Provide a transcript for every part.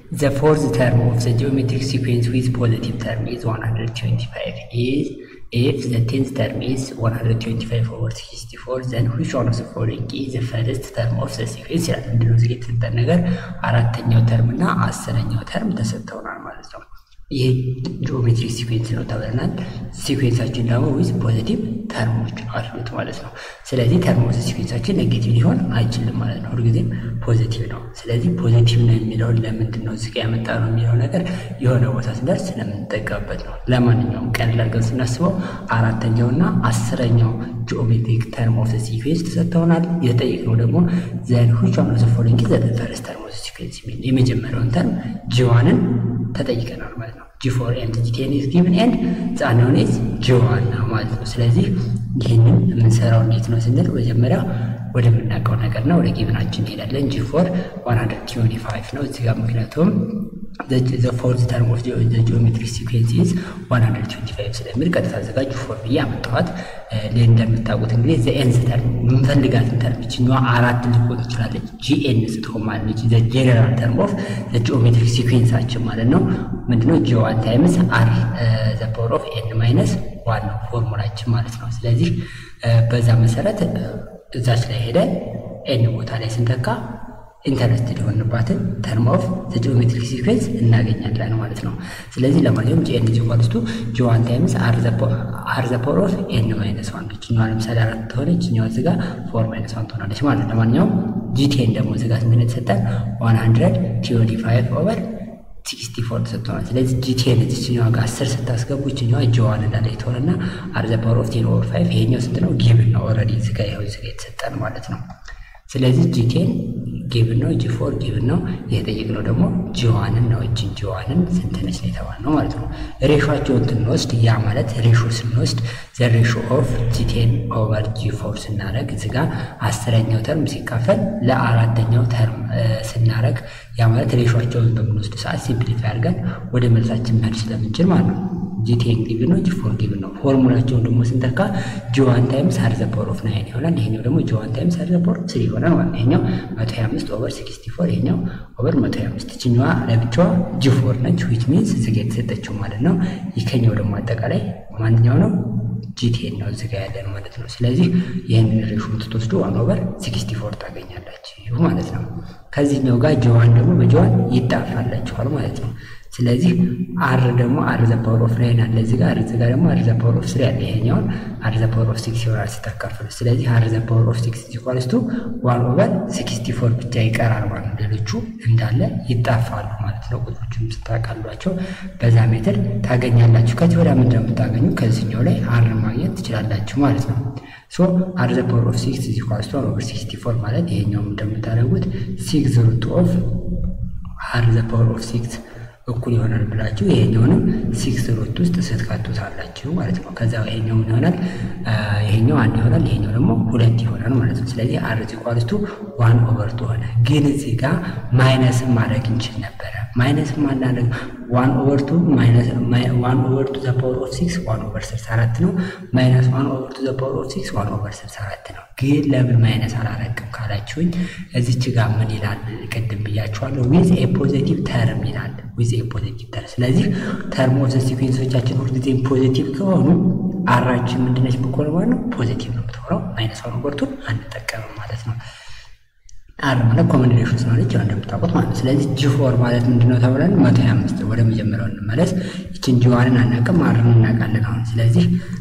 The fourth term of the geometric sequence with positive term is 125 is if the tenth term is 125 over 64 then which one of the following is the first term of the sequence ይላል። ምንድነው እዚህ የተሰጠን ነገር አራተኛው ተርም እና አስረኛው ተርም ተሰጥተውናል ማለት ነው። ይህ ጂኦሜትሪክ ሲኩዌንስ ነው ተብለናል። ሲኩዌንሳችን ደግሞ ዊዝ ፖዚቲቭ ተርሞች አሉት ማለት ነው። ስለዚህ ተርሞስ ሲኩዌንሳችን ኔጌቲቭ ሊሆን አይችልም ማለት ነው። ሁልጊዜም ፖዚቲቭ ነው። ስለዚህ ፖዚቲቭ ነው የሚለውን ለምንድን ነው እዚህ ጋ ያመጣ ነው የሚለው ነገር የሆነ ቦታ ስንደርስ ስለምንጠቀምበት ነው። ለማንኛውም ቀለል አድርገን ስናስበው አራተኛውና አስረኛው ጂኦሜትሪክ ተርም ኦፍ ሲኩዌንስ ተሰጥተውናል። የተጠየቅነው ደግሞ ዘን ዊች ዋን ኦፍ ዘ ፎሎዊንግ ኢዝ ዘ ፈርስት ተርም ኦፍ ሲኩዌንስ የሚል የመጀመሪያውን ተርም ጂዋንን ተጠይቀናል ማለት ነው። ጂ ፎር ኤንድ ጂ ቴን ኢዝ ጊቭን ኤንድ ጻናውን ኢዝ ጂዋን ነው ማለት ነው። ስለዚህ ይህንን የምንሰራው እንዴት ነው ስንል መጀመሪያ ወደምናውቀው ነገር ነው ወደ ጊቭናችን እንሄዳለን። ጂ ፎር 125 ነው እዚህ ጋር ምክንያቱም the fourth term of the geometric sequence is 125 ስለሚል ቀጥታ አዘጋጅ ፎር ብዬ አመጣኋት። እንደምታውቁት እንግዲህ ዘ ኤንዝ ተርም የምንፈልጋትን ተርም ይችኛዋ አራት ልትሆን ትችላለች። ጂኤን ስትሆን ማለት ነች። ዘ ጄኔራል ተርም ኦፍ ዘ ጂኦሜትሪክ ሲኩዌንሳችን ማለት ነው። ምንድነው ጂ ዋን ታይምስ አር ዘ ፓወር ኦፍ ኤን ማይነስ ዋን ነው ፎርሙላችን ማለት ነው። ስለዚህ በዛ መሰረት እዛች ላይ ሄደን ኤን ቦታ ላይ ስንተካ ኢንተረስትድ የሆንባትን ተርም ኦፍ ዘ ጂኦሜትሪክ ሲኩዌንስ እናገኛለን ማለት ነው። ስለዚህ ለማንኛውም ጂኤን ኢዝ ኢኳልስ ቱ ጂ ዋን ታይምስ አር ዘ ፓወር ኦፍ ኤን ማይነስ ዋን ይችኛዋ ለምሳሌ አራት ተሆነ ይችኛዋ እዚጋ ፎር ማይነስ ዋን ትሆናለች ማለት ነው። ለማንኛውም ጂቴን ደግሞ እዚጋ ስንት ነው የተሰጠን? ዋን ሀንድረድ ትዌንቲ ፋይቭ ኦቨር ሲክስቲ ፎር ተሰጥቶናል። ስለዚህ ጂቴን እዚችኛዋ ጋር አስር ስታስገቡ ይችኛዋ ጂዋን እንዳለ የተሆነና አር ዘ ፓወር ኦፍ ቴን ኦቨር ፋይቭ ይሄኛው ስንት ነው? ጊቭን ነው ኦልሬዲ እዚጋ ይኸው እዚጋ የተሰጠን ማለት ነው። ስለዚህ ጂቴን ጊቭን ነው፣ ጂፎር ጊቭን ነው። የተጠየቅነው ደግሞ ጂዋንን ነው። እችን ጂዋንን ስንት ነች ነው የተባልነው ማለት ነው። ሬሾቸውን ስንወስድ ያ ማለት ሬሾ ስንወስድ ዘ ሬሾ ኦፍ ጂቴን ኦቨር ጂፎር ስናደረግ እዚ ጋ አስረኛው ተርም ሲካፈል ለአራተኛው ተርም ስናደረግ ያ ማለት ሬሾቸውን በምንወስድ ሰዓት ሲምፕሊፋይ አድርገን ወደ መልሳችን መሄድ ስለምንችል ማለት ነው። ጂቴን ጊቭን ነው፣ ጂፎር ጊቭን ነው። ፎርሙላቸውን ደግሞ ስንተካ ጂዋን ታይምስ አር ዘ ፓወር ኦፍ ናይን ይሆናል። ይሄኛው ደግሞ ጂዋን ታይምስ አር ዘ ፓወር ኦፍ ስሪ ይሆናል ማለት ነው። ይሄኛው መቶ ሀያ አምስት ኦቨር ሲክስቲ ፎር ይሄኛው ኦቨር መቶ ሀያ አምስት ይችኛዋ ለብቻዋ ጂፎር ነች ዊች ሚንስ እዚጋ የተሰጠችው ማለት ነው። ይከኛው ደግሞ አጠቃላይ ማንኛው ነው ጂቴን ነው እዚጋ ያለን ማለት ነው። ስለዚህ ይህንን ሬሾን ስትወስዱ ዋን ኦቨር ሲክስቲ ፎር ታገኛላችሁ ማለት ነው። ከዚህኛው ጋር ጂዋን ደግሞ በጂዋን ይጣፋላችኋል ማለት ነው። ስለዚህ አር ደግሞ አር ዘ ፓወር ኦፍ ናይን አለ እዚህ ጋር እዚህ ጋር ደግሞ አር ዘ ፓወር ኦፍ ስሪ አለ። ይሄኛውን አር ዘ ፓወር ኦፍ ሲክስ ይሆናል ስታካፍሉ። ስለዚህ አር ዘ ፓወር ኦፍ ሲክስ ኢኳልስ ቱ ዋን ኦቨር ሲክስቲ ፎር ብቻ ይቀራል ማለት ነው። ሌሎቹ እንዳለ ይጣፋሉ ማለት ነው። ቁጥሮቹን ስታቃሏቸው በዛ ሜትር ታገኛላችሁ። ከዚህ ወዲያ ምንድን ነው የምታገኙ? ከዚህኛው ላይ አር ማግኘት ትችላላችሁ ማለት ነው። ሶ አር ዘ ፓወር ኦፍ ሲክስ ኢኳልስ ቱ ዋን ኦቨር ሲክስቲ ፎር ማለት ይሄኛውም እንደምታደርጉት ሲክስ ሩት ኦፍ አር ዘ ፓወር ኦፍ ሲክስ እኩል ይሆናል ብላችሁ ይሄኛውንም ሲክስ ሩት ውስጥ ስትከቱታላችሁ ማለት ነው። ከዛ ይሄኛው ምን ይሆናል? ይሄኛው አንድ ይሆናል፣ ይሄኛው ደግሞ ሁለት ይሆናል ማለት ነው። ስለዚህ አር ኢኳልስ ቱ ዋን ኦቨር ቱ ሆነ። ግን እዚህ ጋር ማይነስም ማድረግ እንችል ነበረ። ማይነስም ማናደርግ ዋን ኦቨር ቱ ዋን ኦቨር ቱ ዘ ፓወር ኦፍ ሲክስ ዋን ኦቨር ስልሳ አራት ነው። ማይነስ ዋን ኦቨር ቱ ዘ ፓወር ኦፍ ሲክስ ዋን ኦቨር ስልሳ አራት ነው። ግን ለምን ማይነስ አላረግም ካላችሁኝ እዚች ጋር ምን ይላል? ቅድም ብያችኋለሁ። ዊዝ ኤ ፖዚቲቭ ተርም ይላል። ዊዝ ኤ ፖዚቲቭ ተርም። ስለዚህ ተርም ኦፍ ሲኩዌንሶቻችን ሁልጊዜም ፖዚቲቭ ከሆኑ አራችን ምንድነች ብኮን ማለት ነው ፖዚቲቭ ነው የምትሆነው። ማይነስ ዋን ኦቨር ቱን አንጠቀምም ማለት ነው። አር ማለት ኮመን ሬሽን ስለሆነች ያው እንደምታውቁት ማለት ነው። ስለዚህ ጂ ፎር ማለት ምንድነው ተብለን መቶ ሀያ አምስት ወደ መጀመሪያው እንመለስ። ይችን ጂዋንን አናውቅም፣ አርን እናውቃለን አሁን። ስለዚህ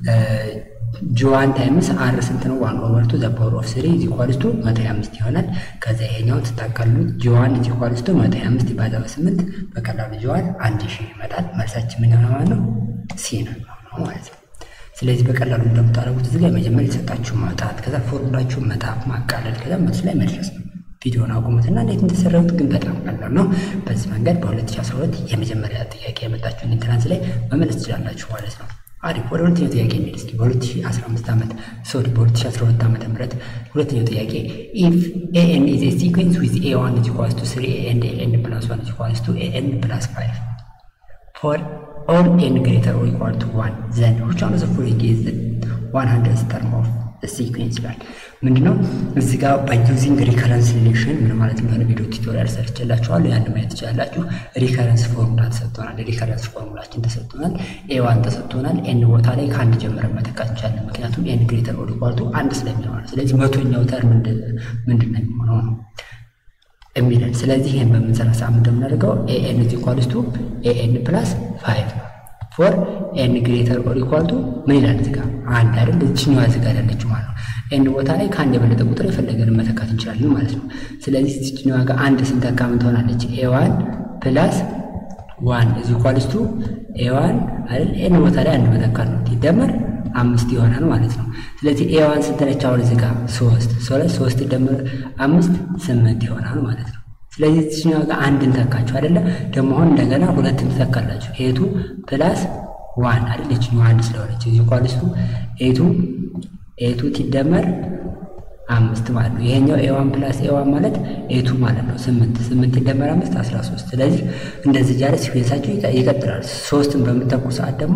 ጂዋን ታይምስ አር ስንት ነው? ዋን ኦቨር ቱ ዘ ፓወር ኦፍ ስሪ ኢዝ ኢኳልስ ቱ መቶ ሀያ አምስት ይሆናል። ከዛ ይሄኛውን ስታካሉት ጂዋን ኢዝ ኢኳልስ ቱ መቶ ሀያ አምስት ይባዛ በስምንት በቀላሉ ጂዋን አንድ ሺህ ይመጣል። መልሳችን ምን ይሆናል ማለት ነው? ሲ ነው ማለት ነው። ስለዚህ በቀላሉ እንደምታደርጉት እዚህ ላይ መጀመሪያ የተሰጣችሁ ማውጣት፣ ከዛ ፎርሙላችሁን መጣፍ፣ ማቃለል፣ ከዛ መልስ ላይ መድረስ ነው። ቪዲዮን አቁሙትና እንዴት እንደተሰራሁት ግን በጣም ቀላል ነው። በዚህ መንገድ በ2012 የመጀመሪያ ጥያቄ ያመጣችሁን ኢንትራንስ ላይ መመለስ ትችላላችሁ ማለት ነው። አሪፍ ወደ ሁለተኛው ጥያቄ እንሂድ እስኪ። በ2015 ዓመት ሶሪ በ2012 ዓመተ ምህረት ሁለተኛው ጥያቄ ኢፍ ኤኤን ኢዝ ኤ ሲኩዌንስ ዊዝ ኤ ዋን ኢዝ ኢኳልስ ቱ ስሪ ኤንድ ኤን ፕላስ ዋን ኢዝ ኢኳልስ ቱ ኤኤን ፕላስ ፋይቭ ፎር ኦል ኤን ግሬተር ኦር ኢኳል ቱ ዋን ዘን ዊች ዋን ኦፍ ዘ ፎሎዊንግ ኢዝ ዘ ዋን ሀንድረድ ተርም ኦፍ ሲኩዌንስ ይላል። ምንድነው እዚህ ጋር ባይዩዚንግ ሪከረንስ ሪሌሽን ምን ማለት እንደሆነ ቪዲዮ ቱቶሪያል ሰርችላችኋለሁ። ያን ማየት ትችላላችሁ። ሪከረንስ ፎርሙላ ተሰጥቶናል። ሪከረንስ ፎርሙላችን ተሰጥቶናል። ኤዋን ተሰጥቶናል። ኤን ቦታ ላይ ከአንድ ጀምረን መተካት እንችላለን። ምክንያቱም ኤን ግሬተር ኦር ኢኳል ቱ አንድ ስለሚሆን፣ ስለዚህ መቶኛው ተርም ምንድን ነው የሚሆነው ነው የሚለን። ስለዚህ ይህን በምንሰራ ሰዓት እንደምናደርገው ኤኤን ኢዝ ኢኳልስ ቱ ኤኤን ፕላስ ፋይቭ ፎር ኤን ግሬተር ኦር ኢኳል ቱ ምን ይላል እዚህ ጋር አንድ አይደል? እችኛዋ እዚህ ጋር ያለችው ማለት ነው። ኤን ቦታ ላይ ከአንድ የበለጠ ቁጥር የፈለገን መተካት እንችላለን ማለት ነው። ስለዚህ እችኛዋ ጋር አንድ ስንተካ ምን ትሆናለች? ኤዋን ፕላስ ዋን ኢዝ ኢኳልስ ቱ ኤዋን አይደል? ኤን ቦታ ላይ አንድ መተካት ነው ይደመር አምስት ይሆናል ማለት ነው። ስለዚህ ኤዋን ስንት ነች? አሁን እዚህ ጋር ሶስት ሶስት ደምር አምስት ስምንት ይሆናል ማለት ነው። ስለዚህ እዚህኛው ጋር አንድን ተካችሁ አይደለ? ደግሞ አሁን እንደገና ሁለትን ትተካላችሁ። ኤቱ ፕላስ ዋን አይደል? እችኛው አንድ ስለሆነች እዚህ ኳልስቱ ኤቱ ኤቱ ሲደመር አምስት ማለት ነው። ይሄኛው ኤዋን ፕላስ ኤዋን ማለት ኤቱ ማለት ነው። ስምንት ስምንት ሲደመር አምስት አስራ ሶስት ስለዚህ እንደዚህ እያለ ሲኩዌንሳቸው ይቀጥላል። ሶስትን በምተኩ ሰዓት ደግሞ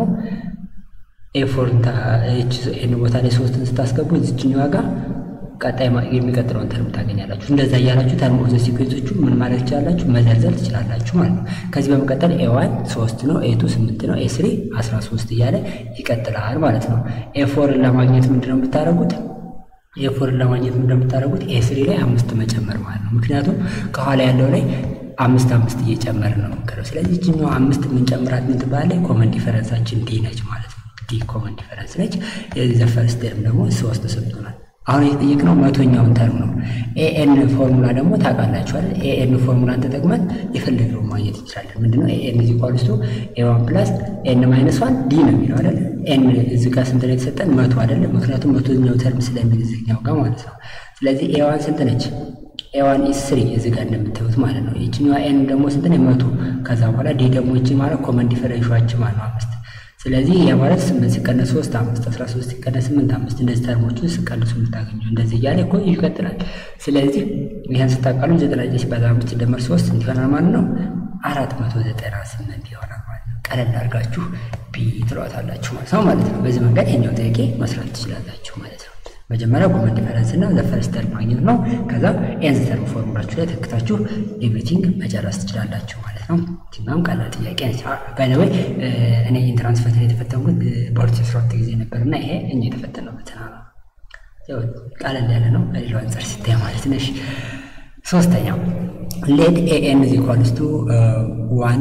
ኤፎርን ኤን ቦታ ላይ ሶስትን ስታስገቡ እዚችኛዋ ጋር ቀጣይ የሚቀጥለውን ተርም ታገኛላችሁ። እንደዛ እያላችሁ ተርም ኦፍ ዘ ሲኩዌንሶቹ ምን ማለት ትችላላችሁ መዘርዘር ትችላላችሁ ማለት ነው። ከዚህ በመቀጠል ኤዋን ሶስት ነው፣ ኤቱ ስምንት ነው፣ ኤስሪ አስራ ሶስት እያለ ይቀጥላል ማለት ነው። ኤፎርን ለማግኘት ምንድን ነው የምታደርጉት? ኤፎርን ለማግኘት ምንድን ነው የምታደርጉት? ኤስሪ ላይ አምስት መጨመር ማለት ነው። ምክንያቱም ከኋላ ያለው ላይ አምስት አምስት እየጨመር ነው የምንከረው። ስለዚህ ይችኛው አምስት የምንጨምራት ምን ትባላለች? ኮመን ዲፈረንሳችን ዲ ነች ማለት ነው። ዲ ኮመን ዲፈረንስ ነች። የዚህ ዘ ፈርስት ተርም ደግሞ ሶስት ተሰጥቶናል። አሁን የተጠየቅነው መቶኛውን ተርም ነው። ኤኤን ፎርሙላ ደግሞ ታውቃላችኋል። ኤኤን ፎርሙላን ተጠቅመን የፈለግነውን ማግኘት እንችላለን። ምንድነው ኤኤን ኢዝ ኢኳልስ ቱ ኤዋን ፕላስ ኤን ማይነስ ዋን ዲ ነው የሚለው አይደል? ኤን እዚህ ጋር ስንት ነው የተሰጠን? መቶ አይደለም? ምክንያቱም መቶኛው ተርም ስለሚል እዚህኛው ጋር ማለት ነው። ስለዚህ ኤዋን ስንት ነች? ኤዋን ኢስ ስሪ እዚህ ጋር እንደምታዩት ማለት ነው። ይችኛዋ ኤን ደግሞ ስንት ነው? መቶ ከዛ በኋላ ዲ ደግሞ ይቺ ማለት ኮመን ዲፈረንሻችን ማለት ነው አምስት ስለዚህ ያ ማለት ስምንት ሲቀነስ ሶስት አምስት አስራ ሶስት ሲቀነስ ስምንት አምስት እንደዚህ ተርሞችን ሲቀንሱ የምታገኘው እንደዚህ እያለ እኮ ይቀጥላል። ስለዚህ ይህን ስታቃሉ ዘጠና ዘጠኝ ሲባዛ አምስት ሲደመር ሶስት እንዲሆናል ማለት ነው አራት መቶ ዘጠና ስምንት ይሆናል ማለት ነው። ቀለል አድርጋችሁ ቢ ትሏታላችሁ ማለት ነው ማለት ነው። በዚህ መንገድ ይሄኛው ጥያቄ መስራት ትችላላችሁ ማለት ነው። መጀመሪያ ኮመን ዲፈረንስ እና ዘፈርስት ተርም ማግኘት ነው። ከዛ ኤንዝ ተርም ፎርሙላችሁ ላይ ተክታችሁ ኤቭሪቲንግ መጨረስ ትችላላችሁ ማለት ነው። ትናም ቀላል ጥያቄ ነች። ባይዘወይ እኔ ኢንትራንስ ፈተና የተፈተንኩት በሁለት ሺህ አስራ ሁለት ጊዜ ነበር እና ይሄ እኛ የተፈተነው ፈተና ነው። ያው ቀለል ያለ ነው ከሌላው አንጻር ሲታይ ማለት ነሽ። ሶስተኛው ሌት ኤኤን ኢዝ ኢኳልስ ቱ ዋን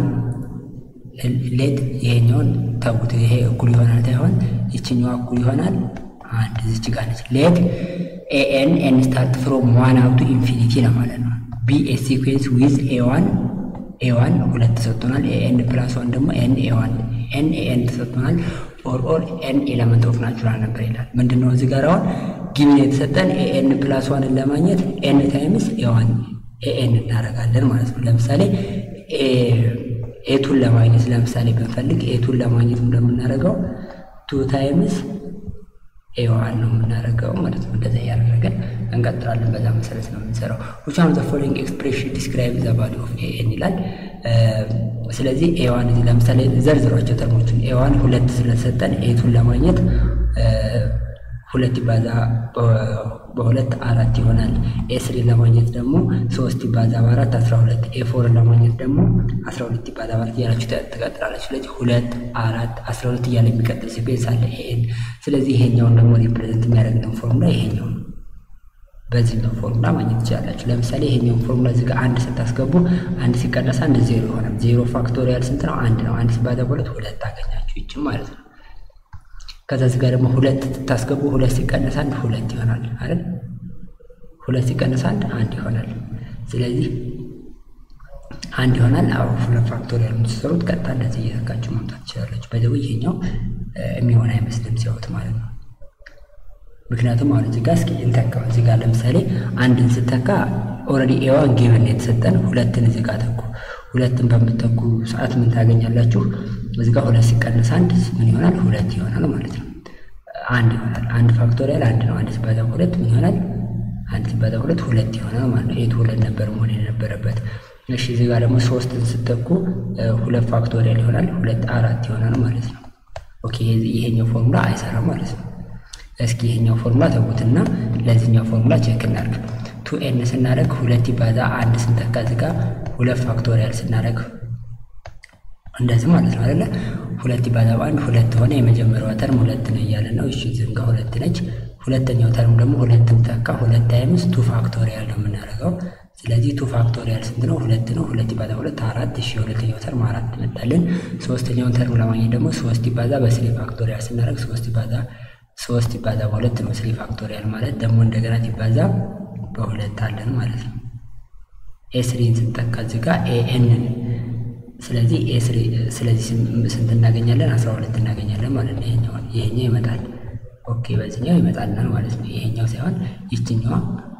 ሌት ይሄኛውን ተውት። ይሄ እኩል ይሆናል ሳይሆን ይችኛዋ እኩል ይሆናል አንድ እዚች ጋር ነች። ሌት ኤኤን ኤን ስታርት ፍሮም ዋን አውቱ ኢንፊኒቲ ለማለት ነው። ቢ ኤ ሲኩዌንስ ዊዝ ኤዋን ኤዋን ሁለት ተሰጥቶናል። ኤኤን ፕላስ ዋን ደግሞ ኤን ኤዋን ኤን ኤኤን ተሰጥቶናል። ኦር ኦር ኤን ኤለመንት ኦፍ ናቹራል ነበር ይላል። ምንድን ነው እዚህ ጋር አሁን ጊቭን የተሰጠን ኤኤን ፕላስ ዋንን ለማግኘት ኤን ታይምስ ኤዋን ኤኤን እናደርጋለን ማለት ነው። ለምሳሌ ኤቱን ለማግኘት ለምሳሌ ብንፈልግ ኤቱን ለማግኘት እንደምናደርገው ቱ ታይምስ ኤዋን ነው የምናደርገው ማለት ነው። እንደዛ እያደረገን እንቀጥላለን። በዛ መሰረት ነው የምንሰራው። which one of the following expression describe the value of ኤን ይላል። ስለዚህ ኤዋን እዚህ ለምሳሌ ዘርዝሯቸው ተርሞችን ኤዋን ሁለት ስለተሰጠን ኤቱን ለማግኘት ሁለት ይባዛ በሁለት አራት ይሆናል። ኤስሪ ለማግኘት ደግሞ ሶስት ይባዛ በአራት አስራ ሁለት ኤፎርን ለማግኘት ደግሞ አስራ ሁለት ይባዛ በአራት እያላችሁ ትቀጥላለች። ስለዚህ ሁለት አራት አስራ ሁለት እያለ የሚቀጥል ሲኩዌንስ አለ ኤን። ስለዚህ ይሄኛውን ደግሞ ሪፕሬዘንት የሚያደርግልን ፎርሙላ ይሄኛው ነው። በዚህኛው ፎርሙላ ማግኘት ትችላላችሁ። ለምሳሌ ይሄኛውን ፎርሙላ እዚህ ጋር አንድ ስታስገቡ አንድ ሲቀነስ አንድ ዜሮ ይሆናል። ዜሮ ፋክቶሪያል ስንት ነው? አንድ ነው። አንድ ሲባዛ በሁለት ሁለት ታገኛችሁ ይችም ማለት ነው። ከዛ እዚህ ጋር ደግሞ ሁለት ስታስገቡ ሁለት ሲቀነስ አንድ ሁለት ይሆናል አይደል? ሁለት ሲቀነስ አንድ አንድ ይሆናል። ስለዚህ አንድ ይሆናል። አዎ ሁለት ፋክቶሪያል የምትሰሩት ቀጥታ እንደዚህ እየተካችሁ ማምጣት ትችላለች። በደው ይሄኛው የሚሆን አይመስልም ሲያዩት ማለት ነው። ምክንያቱም አሁን እዚህ ጋር እስኪ እንተካው። እዚህ ጋር ለምሳሌ አንድን ስተካ ኦልሬዲ ኤዋን ጊቭን የተሰጠን ሁለትን እዚህ ጋር ተኩ። ሁለትን በምትተኩ ሰዓት ምን ታገኛላችሁ? እዚህ ጋር ሁለት ሲቀነስ አንድ ምን ይሆናል? ሁለት ይሆናል ማለት ነው። አንድ ይሆናል። አንድ ፋክቶሪያል አንድ ነው። አንድ ሲባዛ ሁለት ምን ይሆናል? አንድ ሲባዛ ሁለት ሁለት ይሆናል ማለት ነው። ኤቱ ሁለት ነበር መሆን የነበረበት። እሺ እዚህ ጋር ደግሞ ሶስትን ስተኩ ሁለት ፋክቶሪያል ይሆናል። ሁለት አራት ይሆናል ማለት ነው። ኦኬ ይሄኛው ፎርሙላ አይሰራም ማለት ነው። እስኪ ይሄኛው ፎርሙላ ተውትና ለዚህኛው ፎርሙላ ቼክ እናድርግ። ቱ ኤን ስናደርግ ሁለት ይባዛ አንድ ስንተካ እዚህ ጋር ሁለት ፋክቶሪያል ስናደርግ እንደዚህ ማለት ነው አይደለ? ሁለት ይባዛ በአንድ ሁለት ሆነ። የመጀመሪያዋ ተርም ሁለት ነው እያለ ነው። እሺ ዝም ጋር ሁለት ነች። ሁለተኛው ተርም ደግሞ ሁለት ተካ ሁለት ታይምስ ቱ ፋክቶሪያል ነው የምናደርገው። ስለዚህ ቱ ፋክቶሪያል ስንት ነው? ሁለት ነው። ሁለት ይባዛ ሁለት አራት። እሺ የሁለተኛው ተርም አራት መጣልን። ሶስተኛውን ተርም ለማግኘት ደግሞ ሶስት ይባዛ በስሪ ፋክቶሪያል ስናደርግ ሶስት ይባዛ ሶስት ይባዛ በሁለት ነው። ስሪ ፋክቶሪያል ማለት ደግሞ እንደገና ይባዛ በሁለት አለን ማለት ነው። ኤስሪን ስንጠቃ እዚህ ጋር ኤኤንን ስለዚህ ኤስሪ ስለዚህ ስንት እናገኛለን? አስራ ሁለት እናገኛለን ማለት ነው። ይሄኛው ይሄኛው ይመጣል። ኦኬ በዚህኛው ይመጣልናል ማለት ነው። ይሄኛው ሳይሆን ይችኛዋ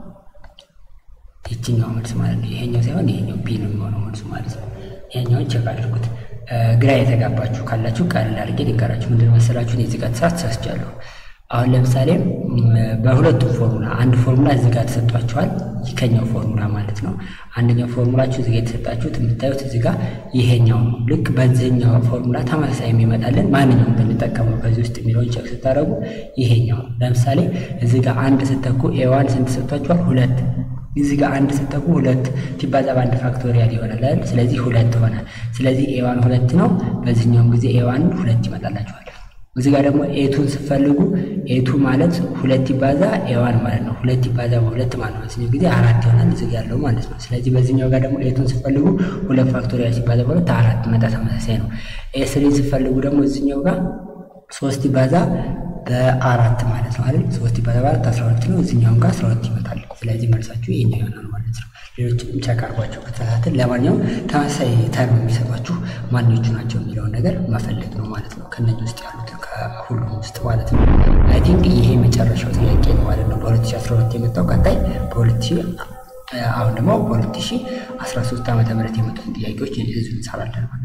ይችኛው መልስ ማለት ነው። ይሄኛው ሳይሆን ይሄኛው ቢ ነው የሚሆነው መልሱ ማለት ነው። ይሄኛውን ቼክ አድርጉት። ግራ የተጋባችሁ ካላችሁ ቀለል አድርጌ ልንገራችሁ። ምንድን መሰላችሁ እዚህ ጋር ተሳስቻለሁ። አሁን ለምሳሌ በሁለቱም ፎርሙላ አንድ ፎርሙላ እዚህ ጋር ተሰጧችኋል። ከኛው ፎርሙላ ማለት ነው። አንደኛው ፎርሙላችሁ እዚህ ጋር የተሰጣችሁት የምታዩት እዚህ ጋር ይሄኛው ነው። ልክ በዚህኛው ፎርሙላ ተመሳሳይ የሚመጣልን ማንኛውም ብንጠቀመው ከዚህ ውስጥ የሚለውን ቼክ ስታደርጉ ይሄኛው ነው። ለምሳሌ እዚህ ጋር አንድ ስተኩ ኤዋን ስንት ሰጥቷችኋል? ሁለት እዚህ ጋር አንድ ስተኩ ሁለት ሲባዛ በአንድ ፋክቶሪያል ይሆናል አይደል? ስለዚህ ሁለት ሆነ። ስለዚህ ኤዋን ሁለት ነው። በዚህኛውም ጊዜ ኤዋን ሁለት ይመጣላችኋል። እዚህ ጋር ደግሞ ኤቱን ስትፈልጉ ኤቱ ማለት ሁለት ይባዛ ኤዋን ማለት ነው። ሁለት ይባዛ በሁለት ማለት ነው። በዚህኛው ጊዜ አራት ይሆናል እዚህ ጋር ያለው ማለት ነው። ስለዚህ በዚህኛው ጋር ደግሞ ኤቱን ስትፈልጉ ሁለት ፋክቶሪያል ሲባዛ በሁለት አራት መጣ ተመሳሳይ ነው። ኤስሪን ስትፈልጉ ደግሞ እዚህኛው ጋር ሶስት ይባዛ በአራት ማለት ነው አይደል? ሶስት ይባዛ በአራት አስራ ሁለት ነው። እዚህኛውም ጋር አስራ ሁለት ይመጣል። ስለዚህ መልሳችሁ ይሄኛው ይሆናል ማለት ነው። ሌሎችም ቼክ አድርጓቸው ከተሳሳትን። ለማንኛውም ተመሳሳይ ተርም የሚሰጧችሁ ማንኞቹ ናቸው የሚለውን ነገር መፈለግ ነው ማለት ነው። ከነዚህ ውስጥ ያሉትን ከሁሉም ውስጥ ማለት ነው። አይ ቲንክ ይሄ መጨረሻው ጥያቄ ነው ማለት ነው። በ2012 የመጣው ቀጣይ በ2000 አሁን ደግሞ በ2013 ዓመተ ምህረት የመጡትን ጥያቄዎች እዚሁ እንሰራለን ማለት ነው።